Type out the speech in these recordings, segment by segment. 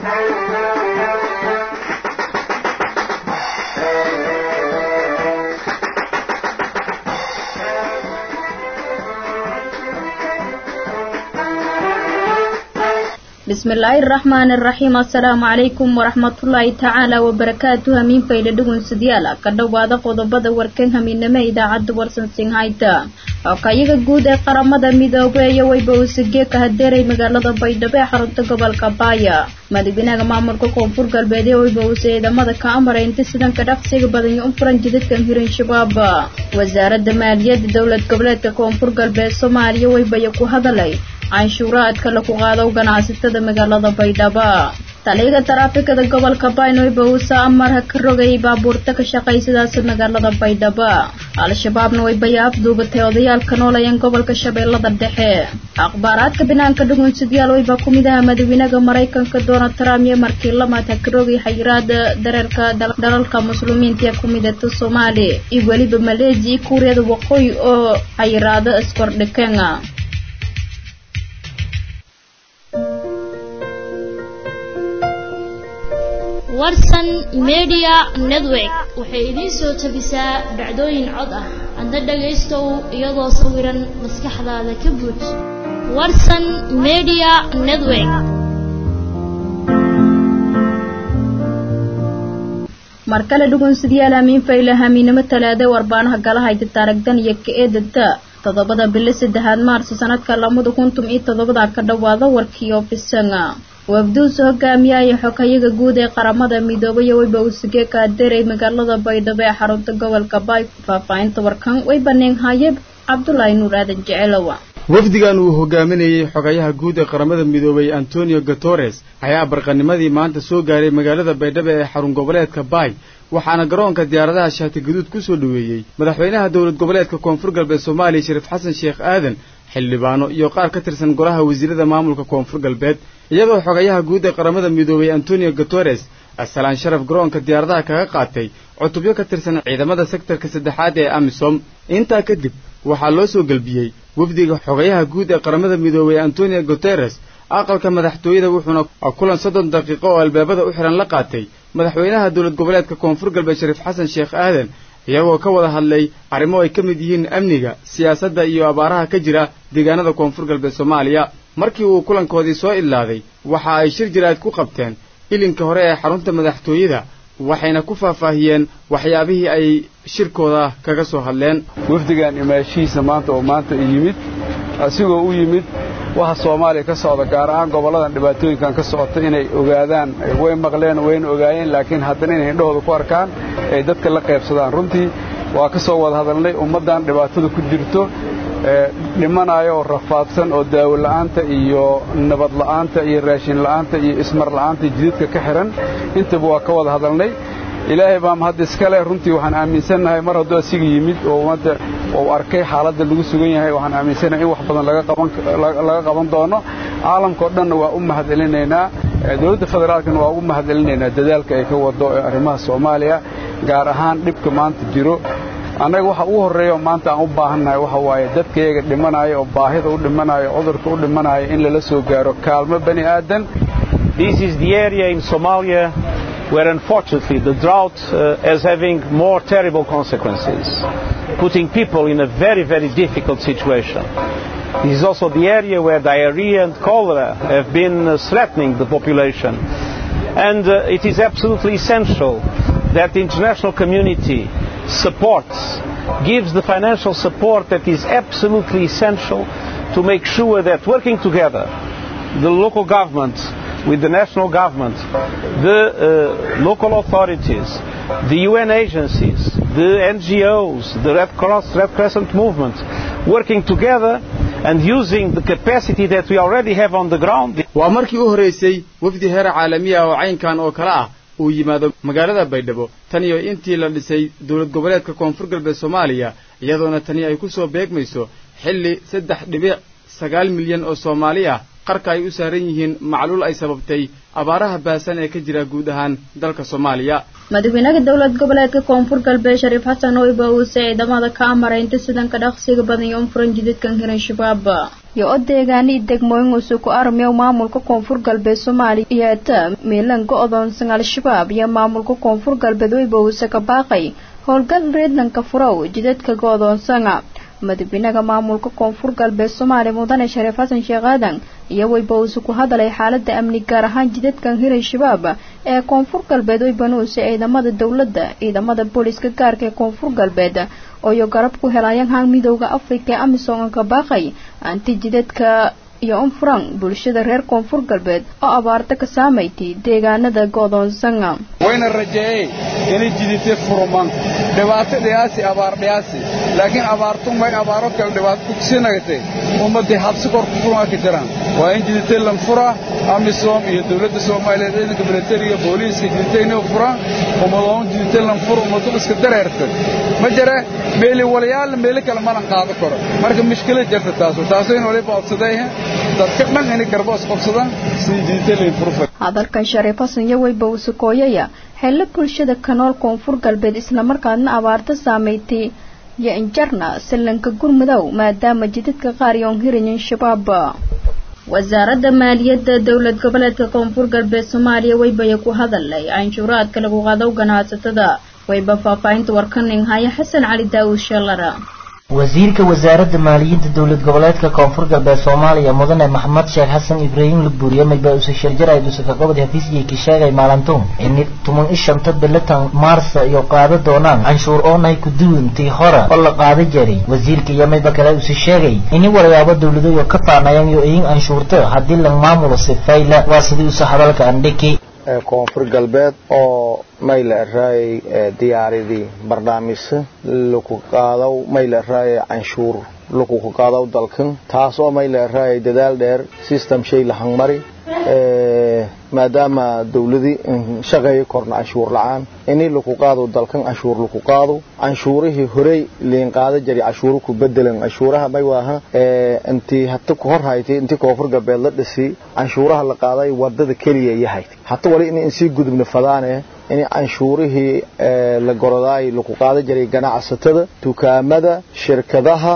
bismillaahi araxmaani araxiim assalaamu calaykum waraxmatullaahi tacaala wabarakaatu hamiin faydha dhugunsidyaal ka dhowaada qodobada warkan hamiinamo idaacadda warsan singhayta okayaga guud ee qaramada midoobeeya wayba uusagee ka hadeeray magaalada baydhabo ee xarunta gobolka baaya madaxweynaha maamulka koonfur galbeed ee wayba uuse ciidamada ka amara inta sidanka dhaqsiga badan iyo u furan jidadkan hiran shabaab wasaaradda maaliyadda dowlad goboleedka koonfur galbeed soomaaliya waybaya ku hadalay canshuuraadka lagu qaado ganacsatada magaalada baydhabo taliyaga taraafikada gobolka baynoyba uusa amarha ka rogayay baabuurta ka shaqaysadaas magaalada baydhabo al-shabaabna waybaya afduubatay odayaalka noolayeen gobolka shabeellada dhexe akhbaaraadka banaanka dhugunsidyaal wayba ku mid aha madaxweynaha maraykanka donald trump iyo markii lamaad ha ka rogay xayiraada dareerka dalalka muslimiinta ee ku midata soomaali iyo weliba maleesiya iyo kuuriyada waqooyi oo xayiraado iskordhikeen warsan media network waxay idiin soo tabisaa dhacdooyin cod ah adna dhagaystow iyadoo sawiran maskaxdaada ka buuj warsan media network mar kale dhugunsidyaal hamiin fayla hamiinimo talaada warbaanaha galahayda taaragdan iyo ka-eedada toddobada bilo saddexaad maarso sanadka lamada kuntum iyo toddobada ka dhowaada warkii ofisanga wafduusa hogaamiyaya xogayaga guud ee qaramada midoobay wayba uusagee ka adeeray magaalada baydhabo ee xarunta gobolka baay faahfaahinta warkan way baneen hayeb cabdulaahi nuur aadan jecelowa wafdigan uu hogaaminayey xogayaha guud ee qaramada midoobay antonio guteres ayaa barqanimadii maanta soo gaaray magaalada baydhabo ee xarun goboleedka baay waxaana garoonka diyaaradaha shaati gaduud ku soo dhoweeyey madaxweynaha dowlad goboleedka koonfur galbeed soomaaliya shariif xasan sheekh aadan xildhibaano iyo qaar ka tirsan golaha wasiirada maamulka koonfur galbeed iyadoo xogayaha guud ee qaramada midoobay antonio guteres asalaan sharaf garoonka diyaaradaha kaga qaatay cutubyo ka tirsan ciidamada sektarka saddexaad ee amisom intaa kadib waxaa loo soo gelbiyey wafdiga xogayaha guud ee qaramada midoobay antonio guteres aqalka madaxtooyada wuxuuna kulan soddon daqiiqo oo albaabada u xihan la qaatay madaxweynaha dowlad goboleedka koonfur galbeed shariif xasan sheekh aadan iyagoo ka wada hadlay arrimo ay ka mid yihiin amniga siyaasadda iyo abaaraha ka jira deegaanada koonfur galbeed soomaaliya markii uu kulankoodii soo idlaaday waxa ay shir jiraad ku qabteen ilinka hore ee xarunta madaxtooyada waxayna ku faahfaahiyeen waxyaabihii ay shirkooda kaga soo hadleen wafdigan imaashihiisa maanta oo maanta yimid asigoo u yimid waxa soomaaliya ka socda gaar ahaan gobolladan dhibaatooyinkan ka socota inay ogaadaan way maqleen wayna ogaayeen laakiin haddana inay indhahooda ku arkaan ay dadka la qaybsadaan runtii waa ka soo wada hadalnay ummaddan dhibaatada ku jirto dhimanaayo oo rafaadsan oo daawo la'aanta iyo nabad la'aanta iyo raashin la'aanta iyo ismar la'aanta jidadka ka xihan intaba waa ka wada hadalnay ilaahay baa mahadda iska leh runtii waxaan aaminsannahay mar hadduu asiga yimid oo ummadda uu arkay xaaladda lagu sugan yahay waxaan aaminsannahay in wax badan laga qaban doono caalamkao dhanna waa u mahadcelinaynaa dowladda federaalkana waa ugu mahadcelinaynaa dadaalka ay ka wado ee arrimaha soomaaliya gaar ahaan dhibka maanta jiro annaga waxa ugu horreeya oo maanta aan u baahannahay waxa waaye dadkayaga dhimanaayo oo baahida u dhimanaayo cudurka u dhimanaayo in lala soo gaaro kaalmo bani aadan This is the area in Somalia where unfortunately the drought uh, is having more terrible consequences, putting people in a very, very difficult situation. This is also the area where diarrhea and cholera have been uh, threatening the population. And uh, it is absolutely essential that the international community supports, gives the financial support that is absolutely essential to make sure that working together, the local government with the national government, the uh, local authorities, the UN agencies, the NGOs, the Red Cross, Red Crescent movement, working together and using the capacity that we already have on the ground. waa markii u horraysay wafdi heer caalami ah oo caynkan oo kale ah uu yimaado magaalada baydhabo tan iyo intii la dhisay dowlad goboleedka koonfur galbeed soomaaliya iyadoona tani ay ku soo beegmayso xilli saddex dhibic sagaal milyan oo soomaali ah qarka ay u saaran yihiin macluul ay sababtay abaaraha baasan ee ka jira guud ahaan dalka soomaaliya madaxweynaha dowlad goboleedka koonfur galbeed shariif xasan oyba uuse ciidamada ka amara inta sidanka dhaqsiga badan iyo unfuran jidadkan hiran shabaab iyo o deegaani degmooyin usu ku armiyo maamulka koonfur galbeed soomaaliya iyo ta miilan go-doonsan al-shabaab iyo maamulka koonfur galbeed weyba uuse ka baaqay howlgal reedlanka furow jidadka go-doonsana madaxweynaha maamulka koonfur galbeed soomaaliya mudane shariif xasan sheekh aadan iyo weyba uuse ku hadalay xaalada amni gaar ahaan jidadkan hiray shabaab ee koonfur galbeed weybanuuse ciidamada dowladda ciidamada booliska gaarka ee koonfur galbeed ooyo garab ku helayaan haan midooda afrika ee amisom ka baaqay anti jidadka iyo unfuran bulshada reer koonfur galbeed oo abaarta ka saamaytay deegaanada go-doonsana wayna rajeeyey inay jidite furman dhibaato dhiyaasi abaar dhiyaasi laakiin abaartun way abaaro kale dhibaato kugsinagtay ummaddii habsi kor ku furmaa ka jiraan waa in jidite lanfura amisom iyo dowladda soomaaliyeed ciidanka militariga booliiska jidite inay furaan ummadoon jidite lanfura ummadu iska dareerta ma jira meeli walayaal meeli kale malan qaado karo marka mushkilad jirta taasu taasu in waliba odsadayha dadka dhan inay garboos qabsadaan sidii jidite layn furfa hadalkan shariif xasan iyo weyba usukooyaya xillo bulshada kanool koonfur galbeed islamarkaadna abaarta saameeytay iyo injarna sallanka gurmudow maadaama jidadka qaar yoon hirayin shabaab wasaaradda maaliyadda dowlad goboleedka koonfur galbeed soomaaliya weybaya ku hadalay canshuuraadka lagu qaado ganacsatada wayba faahfaahinta warkaning haya xasan cali daawud sheelara wasiirka wasaaradda maaliyadda dowlad goboleedka koonfur galbeed soomaaliya mudane maxamed sheekh xasan ibraahim labuuriye mayba use sharjaray dusaka gobod hafiisyay ka sheegay maalintuun in tuman ishanta bilatan maarsa iyo qaado doonaan canshuur oonay ku duwintii hore oo la qaada jaray wasiirka iyo mayba kale use sheegay ini walayaabo dowladayo ka faanayaan iyo iyin canshuurta haddii la maamulo sifayla waa sidii use hadalka andhiki koonfur galbeed oo mayla raayay diyaaradii barnaamijsa laku qaadaw mayla raayay canshuur laku qaadaw dalkan taas oo mayla raayay dadaal dheer system shay la hangmari maadaama dawladii shaqeeyo korna canshuur la-aan ini laku qaado dalkan canshuur laku qaado canshuurihii horey liin qaada jari canshuuru ku bedelan canshuuraha may waaha intii hata ku hor haytay intii koonfur galbeed la dhisi canshuuraha la qaaday wadada keliya yahay hata wali in sii gudubna fadaane in canshuurihii la gorodaay lagu qaada jiray ganacsatada dukaamada shirkadaha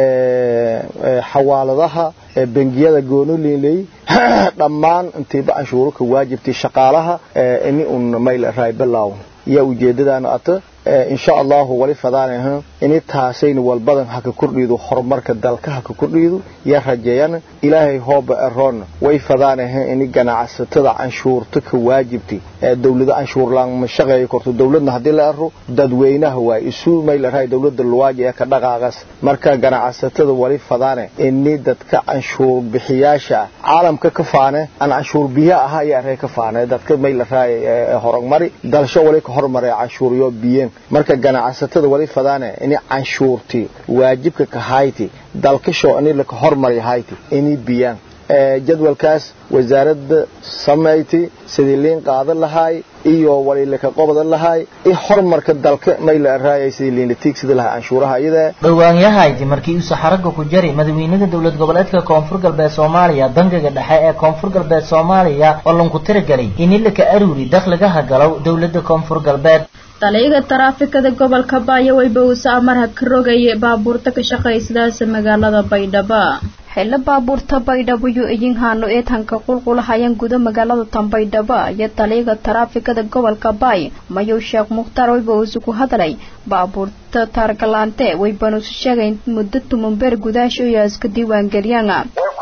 xawaaladaha bangiyada goonoliinley dhammaan intiiba canshuuro ka waajibtay shaqaalaha ini un mayl raay bilow yaa ujeedadaana ata insha allahu wali fadaanaha ini taasayna walbadan haka kordhiido horumarka dalka haka kordhiido yaa rajeeyana ilaahay hooba eroonna way fadaanaha ini ganacsatada canshuurta ka waajibtay dawlada canshuur laan ma shaqeeyo korto dawladna haddii la ero dadweynaha waay isu mayla raay dawladda luwaaji ee ka dhaqaaqas marka ganacsatada wali fadaane ini dadka canshuur bixiyaasha caalamka ka faane aan canshuur biya ahaa ayaa ree ka faane dadka mayla raay horumari dalsho wali ka hormaray canshuuryo biyeen marka ganacsatada wali fadaane ini canshuurti waajibka ka hayti dalkasho ini laka hormari hayti ini biyaan jadwalkaas wasaaradda samayti sidii liin qaadan lahaay iyo wali laka qobadan lahaay i horumarka dalka mayla raayay sidii liin la tiigsida lahaa canshuuraha iyada dhowaanyahayti markii uu saxaraga ku jari madaxweynaha dowlad goboleedka koonfur galbeed soomaaliya bangiga dhexe ee koonfur galbeed soomaaliya oo lanku tiragelay ini laka aruuri dakhligaha galow dowladda koonfur galbeed taliyaga taraafikada gobolka baayo weyba uuse amarha ka rogaya baabuurta ka shaqaysadaasa magaalada baydhabo xillo baabuurta baydhabo iyo iyinhaano eedhanka qulqulahayaan guda magaalada tanbaydhabo iyo taliyaga taraafikada gobolka baay mayow sheekh mukhtaar weyba uuse ku hadlay baabuurta taargalaante weybanuusu sheegay muddo tumanbeer gudaasha iyo iska diiwaangeliyana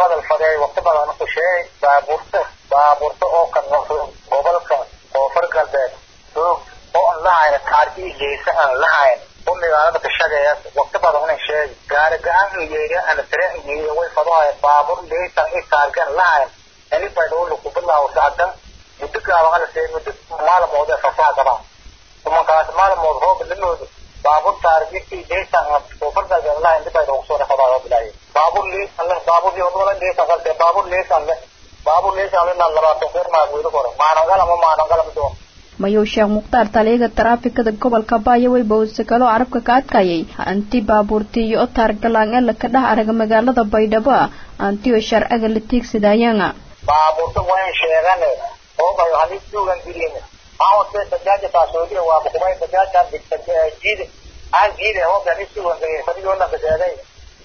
baabuurta oo ka noqdo gobolka koonfur galbeed oo aan lahayn kaarkii geysa aan lahayn oo magaalada ka shaqeeya waqti badan una sheegi gaari gacan yeeriya aan tareen yeeriya way fadhohay baabuur leysan i kaarkan lahayn ani baydhabo lagu bilaawo saadan muddo gaaban ala see muddo maalmood ee fasaa gaba tumankaas maalmood roob limoodo baabuur taargii leysan koonfur galbeed lahayn dib baydhabo soo dhaqabaa loo bilaayay baabuur leysan leh baabuur yoodwala leysan qalte baabuur leysan leh baabuur leysan leh labaatan keer maa weydo kore maanangalama maanangalama doon mayow sheekh mukhtaar taliyaga taraafikada gobolka baayo weyba uuse kaloo carabka ka adkayay anti baabuurtii iyo otaargalaan ee laka dhex araga magaalada baydhabo anti oo sharciga la tiigsadayana baabuurta wayn sheegane oo bayo hadii suugan gelin aawase bajaaja taasoodiya waa bukumay bajaajan jiide aan jiide oo gani suugan gelin fadigoona kaseeday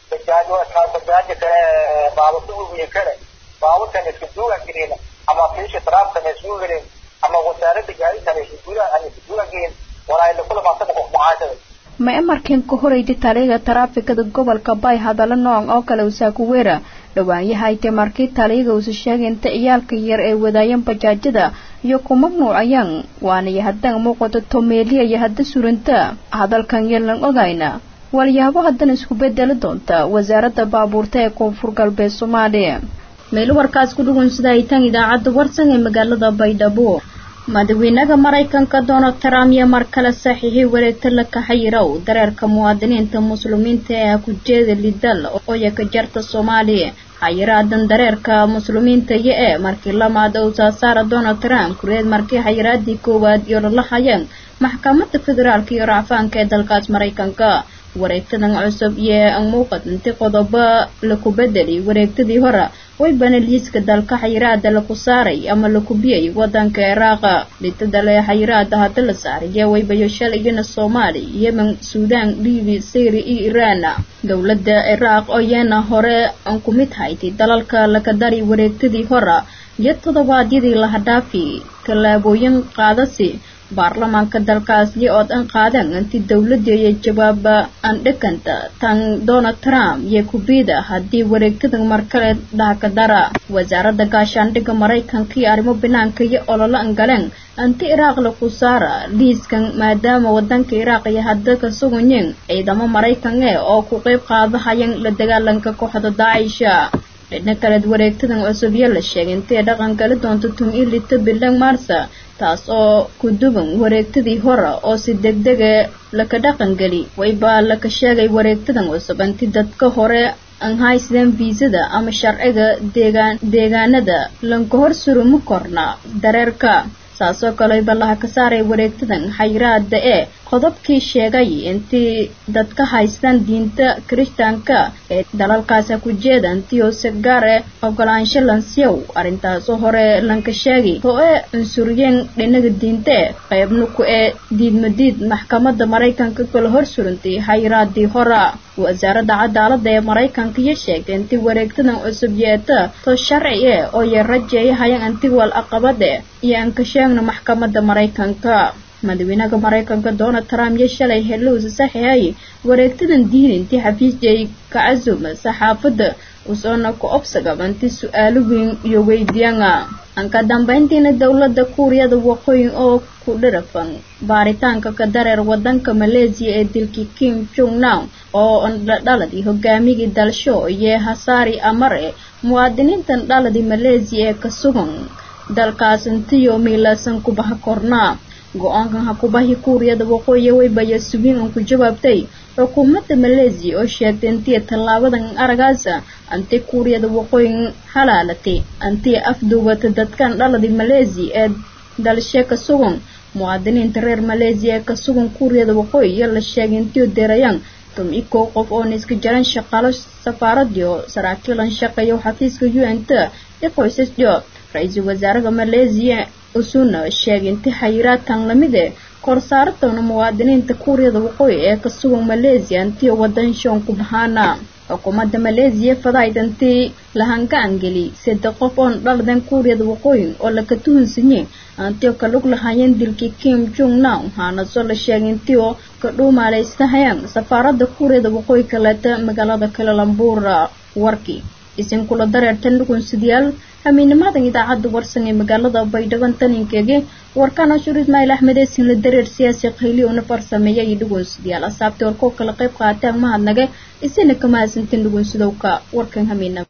bajaaj bajaaja kale baabuurta uwiin kale baabuurtan isku duugan gelin ama fiisha taraafkan isku gelin ama wasaaradda gaadiidkan isku duugan aan isku duugan gelin walaa ila kula maasaba qof mucaashada ma emarkan ka horeyda taliyaga taraafikada gobolka bay hadallo noocan oo kale usaakuweera dhawaanyahayte markii taliyaga uusa sheegay inta ciyaalka yar ee wadaayeen bajaajada iyo ku mamnuucayaan waanaya haddaan muuqato tomeeliya iyo hadda suranta hadalkan yeelan ogayna walyaabo haddana isku bedeli doonta wasaaradda baabuurta ee koonfur galbeed soomaaliya meel warkaas ku dhugun sida ay tan idaacadda warsan ee magaalada baydhabo madaxweynaha maraykanka donald trump iyo mar kale saxiixay wareegta la kaxayirow dareerka muwaadiniinta muslimiinta ee ku jeeda lidal oo yaka jarta soomaaliya xayiraadan dareerka muslimiinta iyo ee markii lamaad uu saasaara donald trump kureed markii xayiraadii koowaad iyo lala hayeen maxkamadda federaalka iyo racfaanka ee dalkaas maraykanka wareegtadan cusub iyo muuqad inti qodobo laku bedeli wareegtadii hore way bana liiska dalka xayiraada laku saaray ama laku biyay wadanka iraaqa dhitadale xayiraada hadda la saaray ee waybayo shalayana soomaali yemen suudaan liibi syri iyo iraan dowladda iraaq oo yeena hore aan ku mid haytay dalalka laka dari wareegtadii hore iyo toddobaadyadii laha dhaafi tallaabooyin qaadasi baarlamaanka dalkaasi oo dhan qaadan intii dowladda iyo jawaaba aan dhakanta tan donald trump iyo kubida haddii wareegtada markale dhahka dara wasaaradda gaashaandhigga maraykanka iyo arrimo banaanka iyo ololo an galeen anti iraaq laku saara liiskan maadaama wadanka iraaq iyo hadda ka suganyeen ciidamo maraykan ee oo ku qeyb qaadahayan la dagaalanka kooxda daacisha dhina kaleed wareegtadan cusub iyo la sheegay intay dhaqan gali doonto tun iyo lito bilan maarsa taas oo ku duwan wareegtadii hore oo si degdega laka dhaqangeli waybaa laka sheegay wareegtadan cusub inti dadka hore aan haysadeen viisada ama sharciga deegaan deegaanada lanka hor surumi korna dareerka saasoo kale ballaha ka saaray wareegtadan xayiraada ee qodobkii sheegay intii dadka haystaan diinta kirishtaanka ee dalalkaasi ku jeeda intii oo si gaar eh ogolaansho lansiyow arrintaasoo hore lanka sheegay oo ee cunsuriyeen dhinaga diinte qaybna ku ee diidmadiid maxkamadda maraykanka kala hor surantay xayiraadii hora wasaaradda cadaaladda ee maraykanka iyo sheegtay intii wareegtadan cusub yeeta to sharci eh oo yar rajeeyahayan inti wal aqabade iyo aan ka sheegno maxkamadda maraykanka madaxweynaha maraykanka donald trump iyo shalay helowsa saxiixay wareegtadan diin intii xafiisjay ka casuma saxaafadda usoona ku obsagab inti su-aalo weyn iyo weydiiyana anka dambeyntiina dowladda kuuriyada waqooyi oo ku dhirafan baaritaanka ka dareer wadanka maleesiya ee dilkii kim jong nam oo dhaladii hogaamigii dalsho iyo hasaari amare muwaadiniintan dhaladii maleesiya ee ka sugan dalkaas intiyo miilaasan kubaha kornaa go-aankan hakubahi kuuriyada waqooyi waybaya subiin un ku jawaabtay xukuumadda maleesiya oo sheegtay intii tallaabadan aragaasa anti kuuriyada waqooyi halaalatay antii afduubata dadkan dhaladii maleesiya ee dalshe ka sugan muwaadiniinta reer maleesiya ee ka sugan kuuriyada waqooyi iyo la sheegay intii deerayaan tumci kow qof oona iska jaran shaqaalo safaaradii oo saraakiilan shaqeeya xafiiska u n t iyo qoysasdio ra-iisul wasaaraha maleesiya usuna sheegay inti xayiraadkan lamide korsaaratoona muwaadiniinta kuuriyada waqooyi ee ka sugan maleesiya intii wadan shoon ku bahaana xukuumadda maleesiya fadayd intii lahangaangeli saddex qof oon dhaladan kuuriyada waqooyi oo laka tuhunsanyey antio ka lug lahaayeen dilkii kim jong nam haanasoo la sheegay intii oo ka dhuumaalaysanayaan safaaradda kuuriyada waqooyi kaleeta magaalada kalalambuura warkii isinkula dareertan dhugunsidayaal hamiinimadan idaacadda warsan ee magaalada baydhaban taninkeege warkaan ashur ismaaciil axmed eesin la dareer siyaasi khayli una farsameeya iyo dhugunsidayaal asaabtii warkoo kala qayb qaataan mahadnage isina kama hasantin dhugunsidowka warkan hamiina